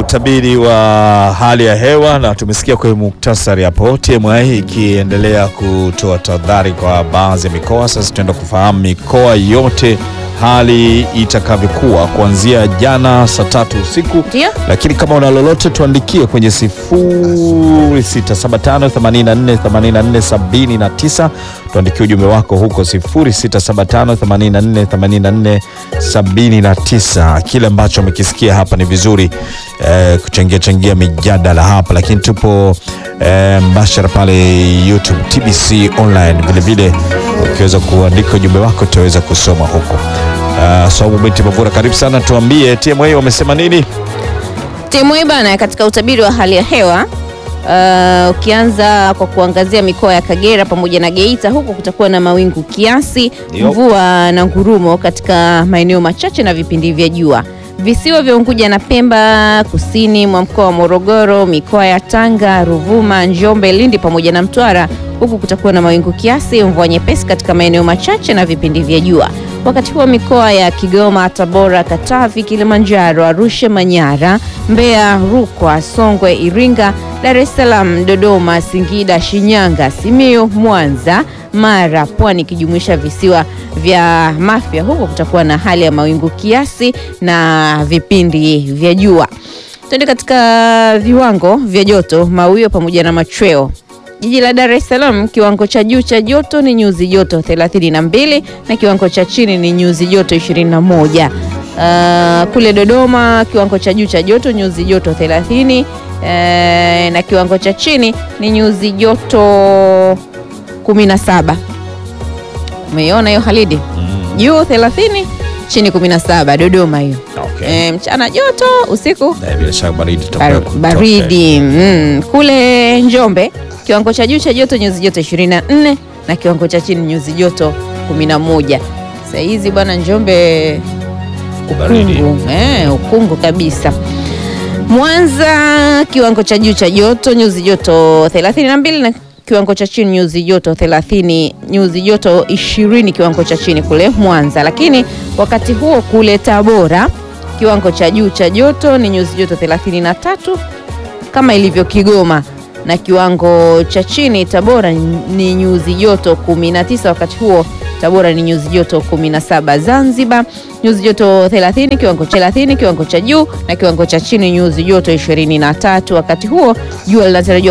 utabiri wa hali ya hewa na tumesikia kwenye muktasari hapo, TMA ikiendelea kutoa tahadhari kwa baadhi ya mikoa. Sasa tutaenda kufahamu mikoa yote hali itakavyokuwa kuanzia jana saa tatu usiku. Ndio. Lakini kama una lolote tuandikie kwenye 0675848479 tuandikie ujumbe wako huko 0675848479. Kile ambacho umekisikia hapa ni vizuri eh, kuchangia changia mijadala hapa, lakini tupo eh, mbashara pale YouTube TBC online vilevile, ukiweza kuandika ujumbe wako tutaweza kusoma huko. Uh, Saumu binti Mavura, karibu sana, tuambie TMA wamesema nini? TMA bana, katika utabiri wa hali ya hewa uh, ukianza kwa kuangazia mikoa ya Kagera pamoja na Geita, huko kutakuwa na mawingu kiasi, Ndio. mvua na ngurumo katika maeneo machache na vipindi vya jua. Visiwa vya Unguja na Pemba, kusini mwa mkoa wa Morogoro, mikoa ya Tanga, Ruvuma, Njombe, Lindi pamoja na Mtwara, huku kutakuwa na mawingu kiasi, mvua nyepesi katika maeneo machache na vipindi vya jua. Wakati huo mikoa ya Kigoma, Tabora, Katavi, Kilimanjaro, Arusha, Manyara, Mbeya, Rukwa, Songwe, Iringa, Dar es Salaam, Dodoma, Singida, Shinyanga, Simiyu, Mwanza, Mara, Pwani ikijumuisha visiwa vya Mafia, huko kutakuwa na hali ya mawingu kiasi na vipindi vya jua. Tuende katika viwango vya joto, mawio pamoja na machweo. Jiji la Dar es Salaam kiwango cha juu cha joto ni nyuzi joto 32 na kiwango cha chini ni nyuzi joto 21. Uh, kule Dodoma kiwango cha juu cha joto nyuzi joto 30 eh, na kiwango cha chini ni nyuzi joto 17. Umeiona hiyo Halidi? Juu 30 chini 17 Dodoma hiyo. Okay. Eh, mchana joto, usiku Na bila shaka baridi Bar- itakuwa baridi mm. Kule Njombe kiwango cha juu cha joto nyuzi joto 24 na kiwango cha chini nyuzi joto 11. Saa hizi bwana Njombe Baridi. ukungu, eh, ukungu kabisa. Mwanza kiwango cha juu cha joto nyuzi joto 32 na kiwango cha chini nyuzi joto 30 nyuzi joto 20 kiwango cha chini kule Mwanza, lakini wakati huo kule Tabora kiwango cha juu cha joto ni nyuzi joto 33 kama ilivyo Kigoma na kiwango cha chini Tabora ni nyuzi joto 19. Wakati huo Tabora ni nyuzi joto 17. Zanzibar nyuzi joto 30, kiwango cha 30, kiwango cha juu na kiwango cha chini nyuzi joto 23. Wakati huo jua linatarajiwa